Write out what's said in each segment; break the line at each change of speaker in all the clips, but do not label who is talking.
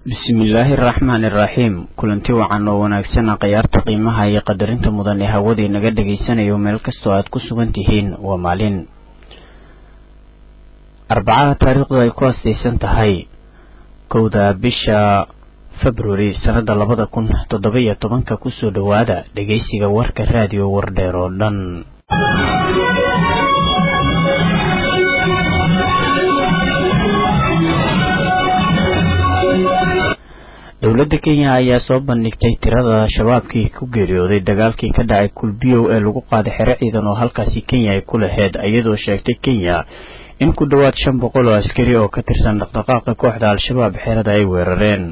bismillaahi araxmaani iraxiim kulanti wacan oo wanaagsana khayaarta qiimaha iyo qadarinta mudan ee hawadii naga dhagaysanayo meel kastoo aad ku sugan tihiin waa maalin arbacaha taariikhdu ay ku astaysan tahay kowda bisha februari sannada labada kun toddoba iyo tobanka kusoo dhowaada dhegaysiga warka raadiyo wardheer oo dhan dowladda kenya ayaa soo bandhigtay tirada shabaabkii ku geeriyooday dagaalkii ka dhacay kulbiyow ee lagu qaaday xero ciidan oo halkaasi kenya ay ku laheyd iyadoo sheegtay kenya in ku dhowaad shan boqol oo askari oo ka tirsan dhaqdhaqaaqa kooxda al-shabaab xerada ay weerareen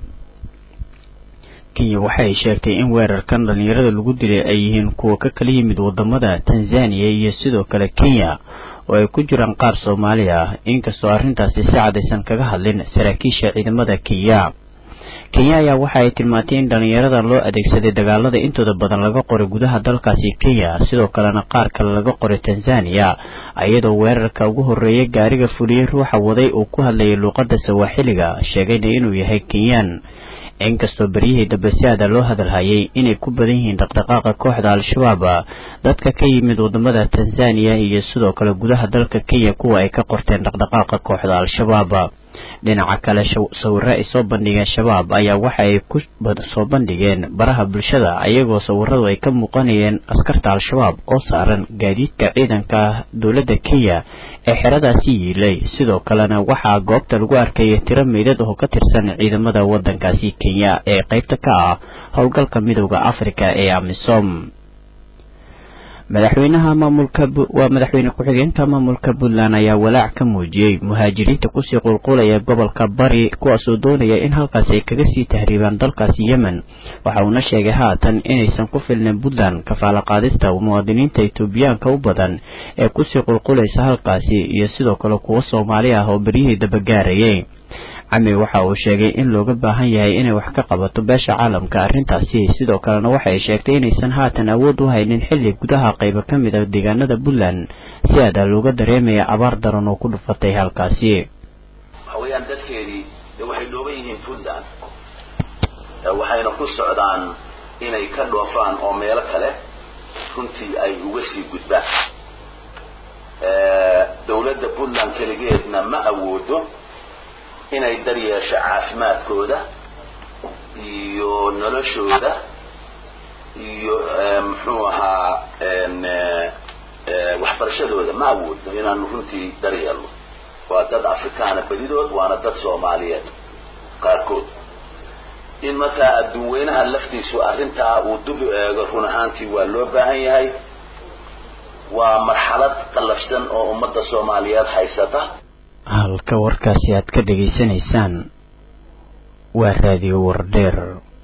kenya waxa ay sheegtay in weerarkan dhallinyarada lagu dilay ay yihiin kuwa ka kala yimid wadamada tanzaniya iyo sidoo kale kenya oo ay ku jiraan qaar soomaali ah inkastoo arrintaasi si cadaysan kaga hadlin saraakiisha ciidamada kenya kenya ayaa waxa ay tilmaantay in dhallinyaradan loo adeegsaday dagaalada intooda badan laga qoray gudaha dalkaasi kenya sidoo kalena qaar kale laga qoray tanzaniya iyadoo weerarka ugu horreeyay gaariga fuliyey ruuxa waday uu ku hadlayay luuqadda sawaaxiliga sheegayna inuu yahay kenyaan inkastoo beryihii dambe si aada loo hadalhayay inay ku badan yihiin dhaqdhaqaaqa kooxda al-shabaab dadka ka yimid wadamada tanzaniya iyo sidoo kale gudaha dalka kenya kuwa ay ka qorteen dhaqdhaqaaqa kooxda al-shabaab dhinaca kale sawiro ay soo bandhigeen shabaab ayaa waxa ay ku soo bandhigeen baraha bulshada ayagoo sawiradu ay ka muuqanayeen askarta al-shabaab oo saaran gaadiidka ciidanka dowladda kenya ee xeradaasi yiilay sidoo kalena waxaa goobta lagu arkayay tiro meydad oo ka tirsan ciidamada waddankaasi kenya ee qaybta ka ah howlgalka midooda afrika ee amisom madaxweynaha maamulka waa madaxweyne ku-xigeenka maamulka puntland ayaa walaac ka muujiyey muhaajiriinta kusii qulqulaya gobolka bari kuwaasoo doonaya in halkaasi ay kaga sii tahriibaan dalkaasi yemen waxa uuna sheegay haatan inaysan ku filnayn puntland kafaala qaadista muwaadiniinta etoobiyaanka u badan ee kusii qulqulaysa halkaasi iyo sidoo kale kuwo soomaali ah oo beryihii dabagaarayay cami waxa uu sheegay in looga baahan yahay inay wax ka qabato beesha caalamka arrintaasi sidoo kalena waxa ay sheegtay inaysan haatan awood u haynin xilli gudaha qaybo ka mid a deegaanada puntland si aada looga dareemaya abaar daran oo ku dhufatay halkaasi
waxa weeyaan dadkeedii de waxay dhooban yihiin puntland waxayna ku socdaan inay ka dhoofaan oo meelo kale runtii ay uga sii gudbaan dawladda puntland keligeedna ma awoodo inay daryeesho caafimaadkooda iyo noloshooda iyo muxuu ahaa waxbarashadooda ma awoodno inaanu runtii daryeelno waa dad afrikaana badidood waana dad soomaaliyeed qaarkood in markaa adduun weynaha laftiisu arrintaa uu dub eego run ahaantii waa loo baahan yahay waa marxalad qallafsan oo ummadda soomaaliyeed haysata
halka warkaasi aad ka dhegaysanaysaan waa raadiyo wardheer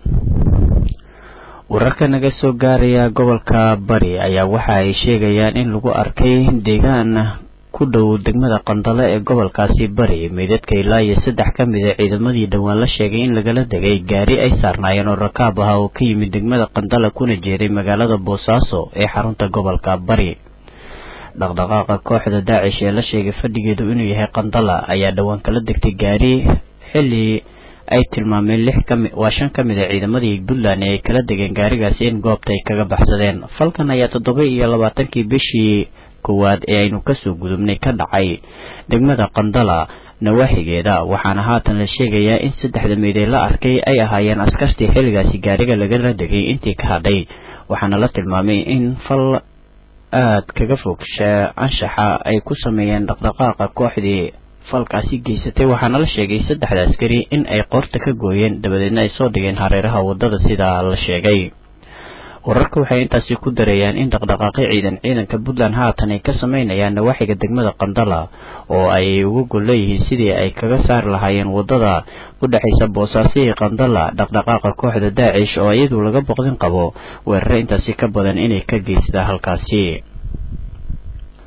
wararka naga soo gaaraya gobolka bari ayaa waxa ay sheegayaan in lagu arkay deegaan ku dhow degmada qandale ee gobolkaasi bari meydadka ilaa iyo saddex ka mid a ciidamadii dhowaan la sheegay in lagala degay gaari ay saarnaayeen oo rakaab ah oo ka yimid degmada qandale kuna jeeday magaalada boosaaso ee xarunta gobolka bari dhaqdhaqaaqa kooxda daacish ee la sheegay fadhigeedu inuu yahay qandala ayaa dhowaan kala degtay gaari xilli ay tilmaameen lix kami waa shan ka mid a ciidamadii puntland ee ay kala degeen gaarigaasi in goobta ay kaga baxsadeen falkan ayaa toddoba iyo labaatankii bishii koowaad ee aynu kasoo gudubnay ka dhacay degmada qandala nawaaxigeeda waxaana haatan la sheegayaa in saddexda meydee la arkay ay ahaayeen askartii xilligaasi gaariga lagala degay intii ka hadhay waxaana la tilmaamay in fal aad kaga fogsha anshaxa ay ku sameeyeen dhaqdhaqaaqa kooxdii falkaasi geysatay waxaana la sheegay saddexda askari in ay qoorta ka gooyeen dabadeedna ay soo dhigeen hareeraha waddada sidaa la sheegay wararka waxay intaasi ku dareeyaan in dhaqdhaqaaqyo ciidan ciidanka puntland haatan ay ka sameynayaan nawaaxiga degmada qandala oo ay uga gol leeyihiin sidii ay kaga saari lahaayeen waddada u dhexaysa boosaaso iyo qandala dhaqdhaqaaqa kooxda daacish oo iyadu laga boqdin qabo weerare intaasi ka badan inay ka geystaa halkaasi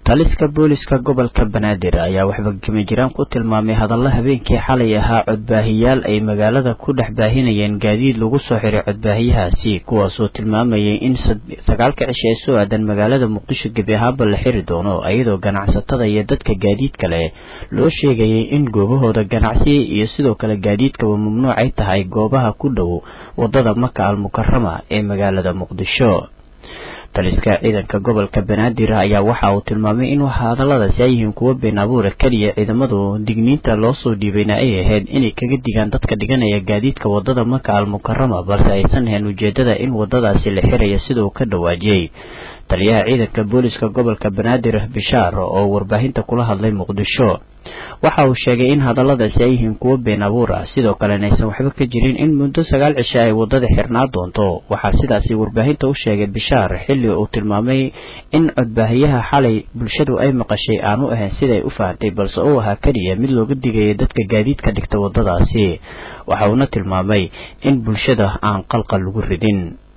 taliska booliska gobolka banaadir ayaa waxba kama jiraan ku tilmaamay hadalla habeenkii xalay ahaa codbaahiyaal ay magaalada ku dhex baahinayeen gaadiid lagu soo xiray codbaahiyahaasi kuwaasoo tilmaamayay in sagaalka cisho ee soo aadan magaalada muqdisho gebi ahaanba la xiri doono iyadoo ganacsatada iyo dadka gaadiid kale loo sheegayay in goobahooda ganacsi iyo sidoo kale gaadiidkaba mamnuuc ay tahay goobaha ku dhow wadada maka al mukarama ee magaalada muqdisho taliska ciidanka gobolka banaadir ayaa waxa uu tilmaamay in hadalladaasi ay yihiin kuwo been abuura keliya ciidamadu digniinta loo soo dhiibayna ay ahayd inay kaga digaan dadka dhiganaya gaadiidka wadada maka al mukarama balse aysan ahayn ujeedada in wadadaasi la xiraya sida uu ka dhawaajiyey taliyaha ciidanka booliska gobolka banaadir bishaar oo warbaahinta kula hadlay muqdisho waxa uu sheegay in hadalladaasi ay yihiin kuwo been abuur ah sidoo kalena aysan waxba ka jirin in muddo sagaal cisho ay wadada xirnaa doonto waxaa sidaasi warbaahinta u sheegay bishaar xilli uu tilmaamay in codbaahiyaha xalay bulshadu ay maqashay aanu ahayn siday u fahantay balse uu ahaa keliya mid looga digaya dadka gaadiidka dhigta wadadaasi waxa uuna tilmaamay in bulshada aan qalqal lagu ridin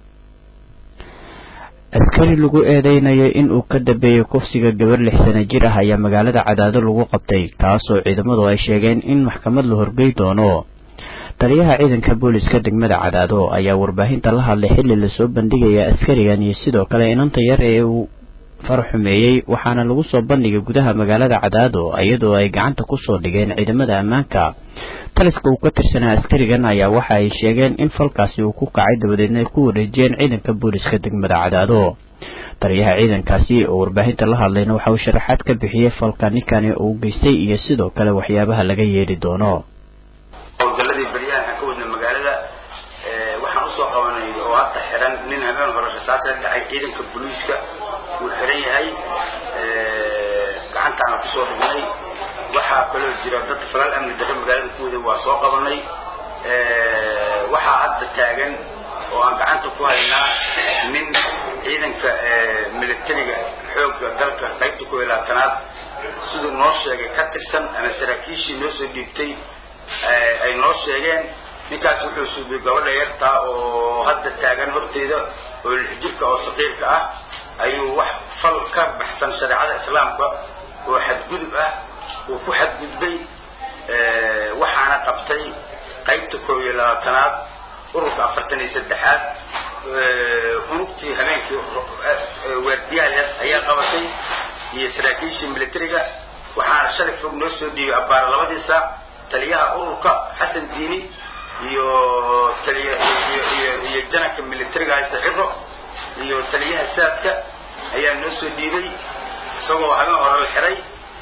askari lagu eedeynayo in uu ka dambeeyey kufsiga gabar lix sana jir ah ayaa magaalada cadaado lagu qabtay kaasoo ciidamadu ay sheegeen in maxkamad la horgey doono taliyaha ciidanka booliska degmada cadaado ayaa warbaahinta la hadlay xilli lasoo bandhigaya askarigan iyo sidoo kale inanta yar ee uu farxumeeyey waxaana lagu soo bandhigay gudaha magaalada cadaado iyadoo ay gacanta kusoo dhigeen ciidamada ammaanka taliska uu ka tirsanaa askarigan ayaa waxa ay sheegeen in falkaasi uu ku kacay dabadeedna ay ku wareejiyeen ciidanka booliska degmada cadaado taliyaha ciidankaasi oo warbaahinta la hadlayna waxa uu sharaxaad ka bixiyey falka ninkani uu geystay iyo sidoo kale waxyaabaha laga yeeli doono
howlgaladii baryahan aan ka wadna magaalada waxaan usoo qabanay oo hadda xiran nin habeen hore rasaas la dhacay ciidanka booliiska uu xiran yahay gacantaana kusoo dhignay waxaa kaloo jira dad falal amni darro magaalada ku waday waa soo qabanay waxaa hadda taagan oo aan gacanta ku haynaa nin ciidanka militariga xoogga dalka qaybta ku ilaatanaad siduu noo sheegay ka tirsan ama saraakiishii noo soo dhiibtay ay noo sheegeen ninkaas wuxuu suubiyey gabadha yartaa oo hadda taagan horteeda oo lixjirka oo saqiirka ah ayuu wax fal ka baxsan shareecada islaamka oo xadgudub ah uu ku xadgudbay waxaana qabtay qaybta koob iyo labaatanaad ururka afartan iyo saddexaad unugtii habeenkii waardiyahaas ayaa qabatay iyo saraakiishii militariga waxaana shalay fog noo soo dhiibay abbaara labadii saac taliyaha ururka xasan diini iyo taliy iyo jananka militariga haysta ciro iyo taliyaha saadka ayaa noo soo dhiibay isagoo habeen hore la xiray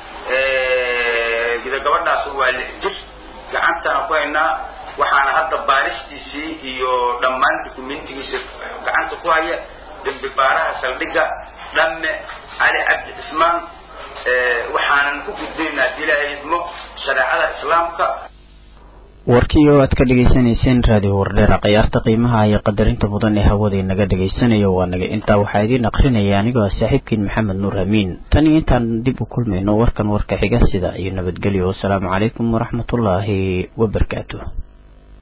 gida gabadhaas waa lix jir gacantana ku haynaa waxaana hadda baaristiisii iyo dhammaan dukumentigiisa gacanta ku haya dembi baaraha saldhigga dhamme cali cabdi cismaan waxaanan ku gudbaynaa haddii ilaahay idmo shareecada islaamka
warkii oo aad ka dhegaysanayseen raadiyo wardheera khiyaarta qiimaha iyo qadarinta mudan ee hawada inaga dhagaysanayo waa naga intaa waxaa idiin akrinaya anigoo ah saaxiibkiin maxamed nuur amiin tan iyo intaan dib u kulmayno warkan warka xiga sida iyo nabadgelyo wasalaamu calaykum waraxmatullaahi wabarakaatu